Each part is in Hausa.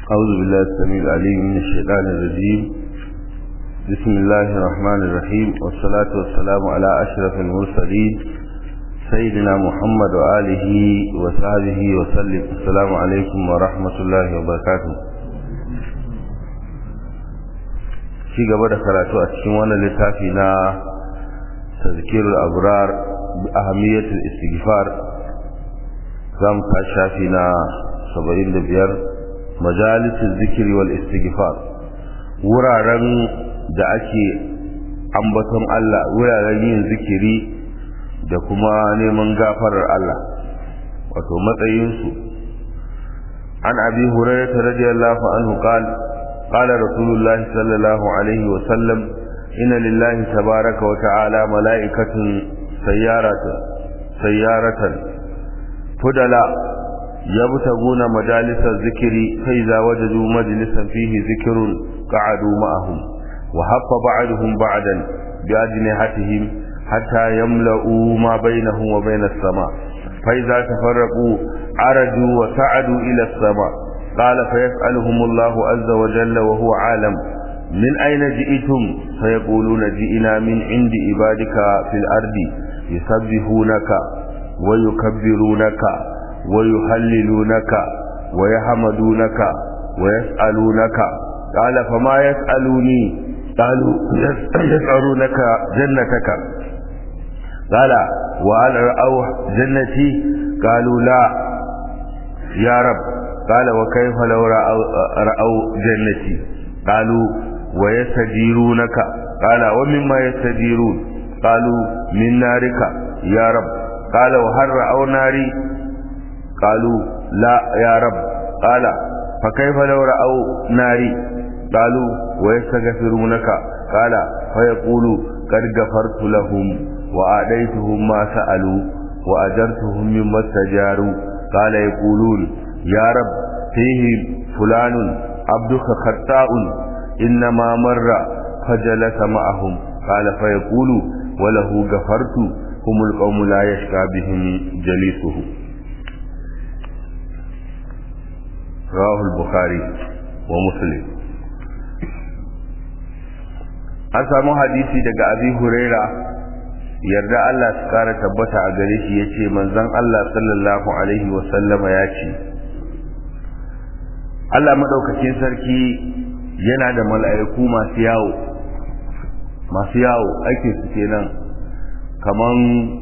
أعوذ بالله السميع العليم من الشيطان الرجيم بسم الله الرحمن الرحيم والصلاة والسلام على أشرف المرسلين سيدنا محمد وآله وصحبه وسلم السلام عليكم ورحمة الله وبركاته ci gaba da karatu a cikin wannan littafi na tazkirul abrar bi ahamiyatul istighfar zamu ta shafi na 75 majalisul zikri wal istighfar wuraren da ake ambaton Allah wuraren yin zikiri da kuma neman gafarar Allah wato matsayinsu an abi hurairah radiyallahu anhu qala قال رسول الله صلى الله عليه وسلم إن لله تبارك وتعالى ملائكة سيارة سيارة فدلا يبتغون مجالس الذكر فإذا وجدوا مجلسا فيه ذكر قعدوا معهم وحف بعضهم بعدا بأجنحتهم حتى يملؤوا ما بينهم وبين السماء فإذا تفرقوا عرجوا وسعدوا إلى السماء قال فيسألهم الله عز وجل وهو عالم من أين جئتم فيقولون جئنا من عند عبادك في الأرض يسبحونك ويكبرونك ويهللونك ويحمدونك ويسألونك قال فما يسألوني قالوا يسألونك جنتك قال وهل رأوا جنتي قالوا لا يا رب قال وكيف لو رأوا, رأوا جنتي قالوا ويستجيرونك قال ومما يستجيرون قالوا من نارك يا رب قال وهل رأوا ناري قالوا لا يا رب قال فكيف لو رأوا ناري قالوا ويستغفرونك قال فيقول قد غفرت لهم وآديتهم ما سألوا وأجرتهم مما استجاروا قال يقولون يا رب فيه فلان عبدك خطاء إنما مر فجلس معهم قال فيقول وله غفرت هم القوم لا يشكى بهم جليسه رواه البخاري ومسلم an samu hadisi daga abi huraira yarda Allah su kara tabbata a gare shi yace manzon Allah sallallahu alaihi wa sallama ya ce Allah madaukakin sarki yana da mala'iku masu yawo masu yawo ake su kenan kaman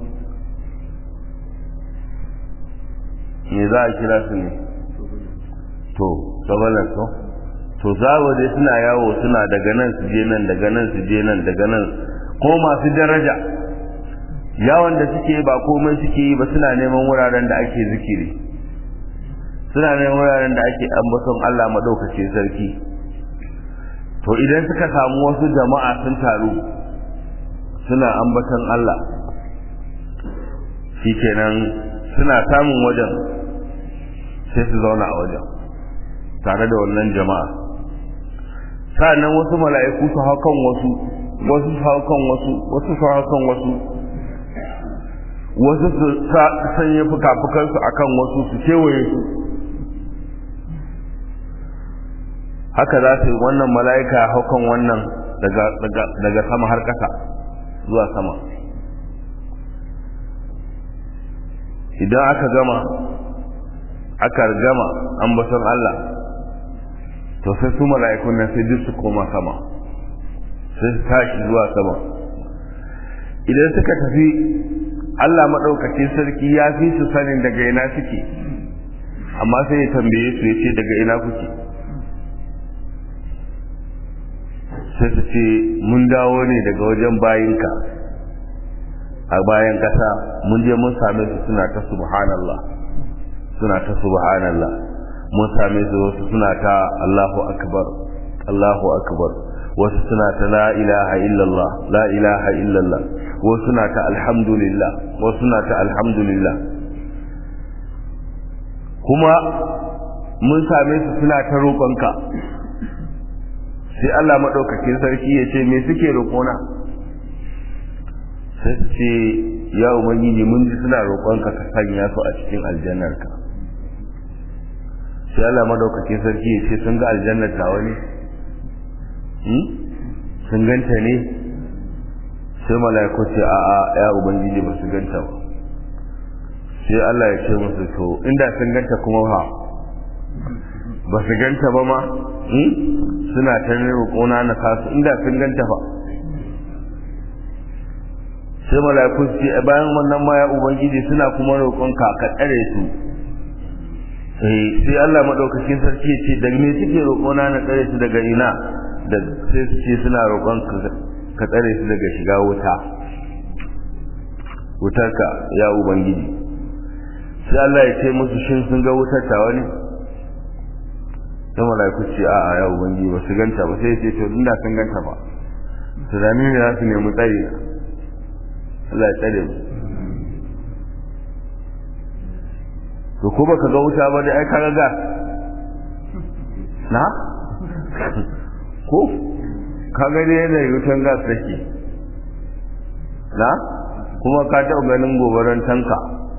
me za a kira su ne to sabalan to to zawo dai suna yawo suna daga nan su je nan daga nan su je nan daga nan ko masu daraja yawon da suke ba komai suke yi ba suna neman wuraren da ake zikiri suna neman wuraren da ake ambaton Allah madaukakin sarki to idan suka samu wasu jama'a sun taru suna ambaton Allah shikenan suna samun wajen sai su zauna a wajen tare da wannan jama'a sa'annan wasu mala'iku su hau kan wasu wasu su hau kan wasu wasu su hau kan wasu wasu su sanya fuka-fukansu a kan wasu su kewaye su haka za su yi wannan mala'ika hau kan wannan daga sama har ƙasa zuwa sama idan aka gama aka gama ambaton Allah to sai su mala'ikun nan sai duk su koma sama sai su tashi zuwa sama idan suka tafi Allah maɗaukacin sarki ya fi su sanin daga ina suke amma sai ya tambaye su ya ce daga ina kuke sai su ce mun dawo ne daga wajen bayinka a bayan ƙasa mun je mun same su suna ta subhanallah suna ta subhanallah mun same su wasu suna ta Allahu akbar Allahu akbar wasu suna ta la ilaha illallah la ilaha illallah wasu suna ta alhamdulillah wasu suna ta alhamdulillah kuma mun same su suna ta roƙonka sai Allah maɗaukakin sarki ya ce me suke roƙona sai su ce ya ubangiji mun ji suna roƙonka ka sanya su a cikin aljannarka sai Allah madaukakin sarki ya ce sun ga aljanna ta wani sun ganta ne sai mala'iku ce a'a ya ubangiji ba su ganta ba sai Allah ya ce musu to inda sun ganta kuma ha ba su ganta ba ma suna ta roƙona na kasu inda sun ganta ba sai mala'iku su ce bayan wannan ma ya ubangiji suna kuma roƙonka ka tsare su sai Allah madaukakin sarki ya ce daga me suke roƙona na tsare su daga ina da sai su ce suna roƙon ka tsare su daga shiga wuta wutarka ya ubangiji sai Allah ya ce musu shin sun ga wutar ta wani sai malaiku ce a a ya ubangiji ba su ganta ba sai ce to inda sun ganta ba tunani ne za su nemi tsari na Allah ya tsare mu to ko baka ga wuta ba dai ai ka ga na ko ka gani yadda wutan gas take na kuma ka taɓa ganin gobaran tanka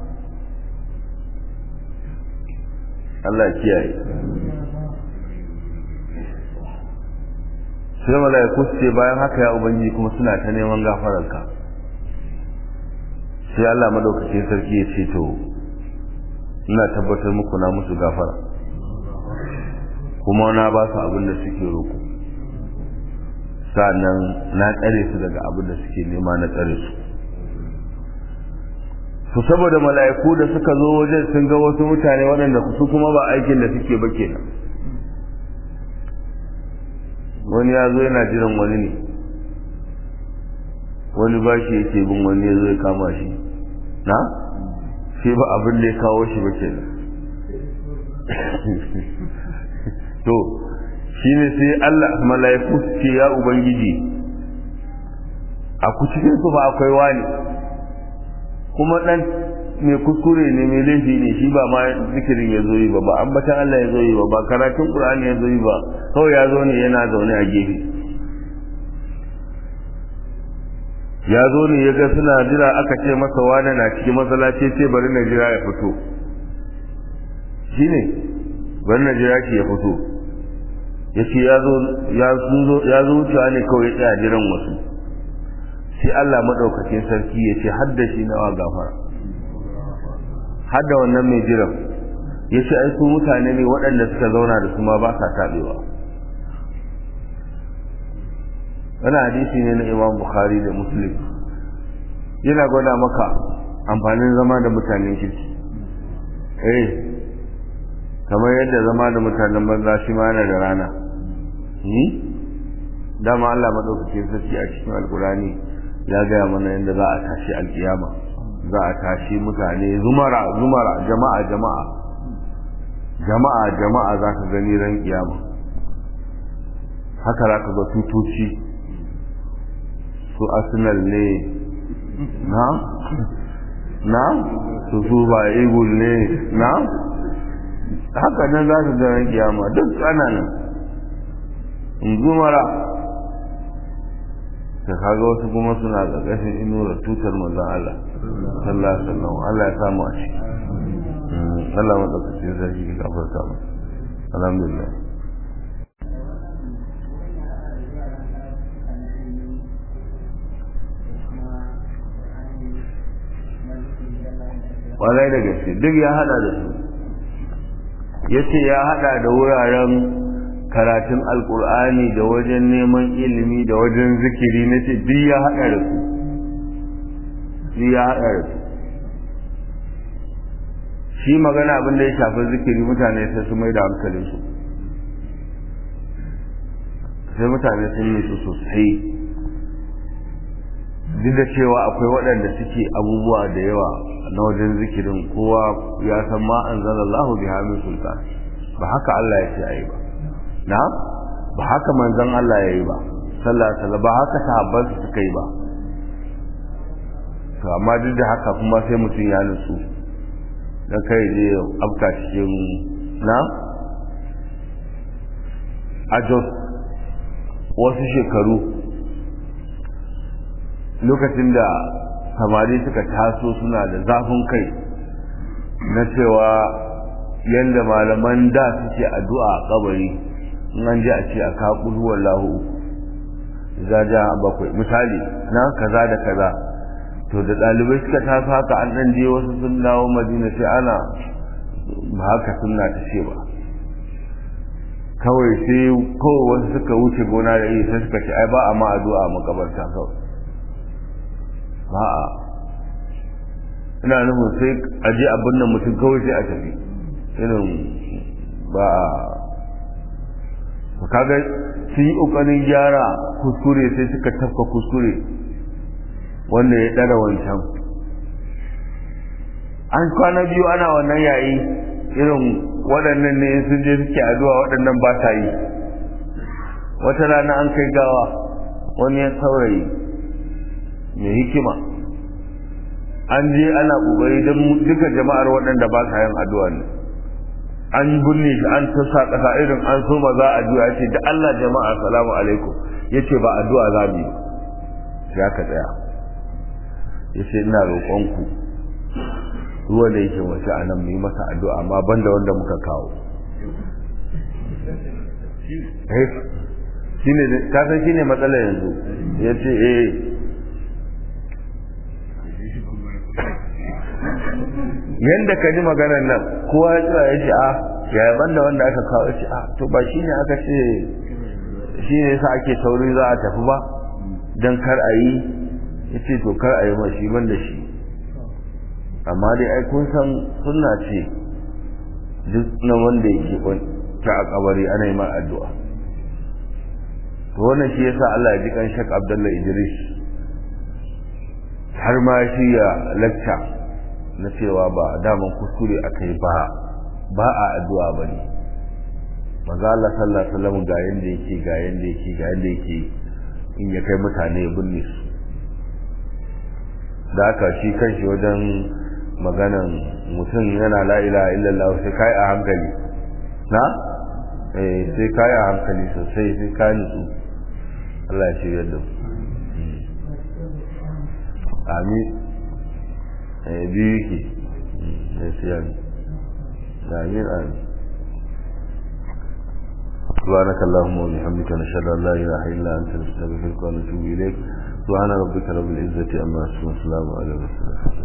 Allah ya kiyaye sai mala'iku su ce bayan haka ya ubangi kuma suna ta neman gafararka sai Allah madaukakin sarki ya ce to ina tabbatar muku na musu gafara kuma na ba su abin da suke roƙo sa'annan na tsare su daga abin da suke nema na tsare su su saboda mala'iku da suka zo wajen sun ga wasu mutane waɗanda su kuma ba aikin da suke ba kenan wani ya zo yana jiran wani ne wani ba shi yake bin wani ya zo ya kama shi na shi ba abin da ya kawo shi ba kenan to shi ne sai Allah mala'iku su ce ya ubangiji a ku cikin su ba akwai wani kuma dan mai kuskure ne mai laifi ne shi ba ma zikirin ya zo yi ba ba ambatan Allah ya zo yi ba ba karatun Qur'ani ya zo yi ba kawai ya zo ne yana zaune a gefe ya zo ne ya ga suna jira aka ce masa wani na cikin masallaci ce bari na jira ya fito shi ne bari na jira shi ya fito ya ce ya zo wucewa ne kawai ya tsaya jiran wasu sai Allah maɗaukakin sarki ya ce hadda shi nawa gafara hadda wannan mai jiran ya ce ai su mutane ne waɗanda suka zauna da su ma ba sa taɓewa wani hadisi ne na imam bukhari da muslim yana gwada maka amfanin zama da mutanen kirki eh kamar yadda zama da mutanen banza shi ma yana da rana dama Allah maɗaukakin sarki a cikin alkurani ya gaya mana yadda za a tashi alkiyama za a tashi mutane zumara zumara jama'a jama'a jama'a jama'a za ka gani ran kiyama haka za ka ga tutoci su arsenal ne na na su su ba eagle ne na haka nan za ka ga ran kiyama duk ana nan zumara ta kaga wasu kuma suna ƙarƙashin inuwar tutar manzon Allah sallallahu alaihi wasallam Allah ya samu a ciki Allah madaukakin sarki ya gafarta mu alhamdulillah walai da gaske duk ya hada da su yace ya hada da wuraren karatun alkur'ani da wajen neman ilimi da wajen zikiri na ce duk ya haɗa da su duk ya haɗa da su shi magana abin da ya shafi zikiri mutane sai su mai da hankalin su sai mutane sun yi su sosai duk da cewa akwai waɗanda suke abubuwa da yawa na wajen zikirin kowa ya san ma an zala Allahu bi hamin sultan ba haka Allah ya ce ayi ba na ba haka manzon Allah ya yi ba sallallahu alaihi ba haka sahabban su suka yi ba to amma duk da haka kuma sai mutum ya nutsu dan kai je afka cikin na ajos wasu shekaru lokacin da samari suka taso suna da zafin kai na cewa yanda malaman da suke addu'a a kabari in an ji a ce a kaƙul wallahu za ja bakwai misali na kaza da kaza to da ɗalibai suka taso haka an ɗan je wasu sun dawo madina sai ana ba haka sunna ta ce ba kawai sai kawai wasu suka wuce gona da iri sai suka ce ai ba a ma addu'a makabarta kawai ba a ina nufin sai a je abin nan mutum kawai sai a tafi irin ba a kaga sun yi ƙoƙarin gyara kuskure sai suka tafka kuskure wanda ya ɗara wancan an kwana biyu ana wannan yayi irin waɗannan ne sun je suke addu'a waɗannan ba ta yi wata rana an kai gawa wani ya saurayi mai hikima an je ana ƙoƙari don duka jama'ar waɗanda ba sa yin addu'a ne an binne shi an ta sa ƙasa irin an so ma za a juya ce da Allah jama'a salamu alaikum ya ce ba addu'a za mu yi ya ka tsaya ya ce ina roƙonku ruwa da yake wasu a nan mu yi masa addu'a amma banda wanda muka kawo shi ne kasan shi ne matsala yanzu ya ce eh yanda ka ji maganar nan kowa ya tsira ya ce a yaya banda wanda aka kawo shi a to ba shi ne aka ce shi ne sa ake sauri za a tafi ba don kar a yi ya ce to kar a yi ma shi banda shi amma dai ai kun san sunna ce duk na wanda yake ta a kabari ana yi ma addu'a to wannan shi yasa Allah ya ji kan Sheikh Abdullah Idris har ma shi ya lecture na cewa ba daman kuskure akai ba ba a addu'a bane manzo Allah sallallahu alaihi wasallam ga yanda yake ga yanda yake ga yanda yake in ya kai mutane ya binne su da haka shi kanshi wajen maganan mutum yana la ilaha illallah sai kai a hankali na eh sai kai a hankali sosai sai ka nutsu Allah ya shirya da amin eh biyu ke eh sai amin amin سبحانك اللهم وبحمدك نشهد ان لا اله الا انت نستغفرك ونتوب اليك سبحان ربك رب العزه عما يصفون وسلام على المرسلين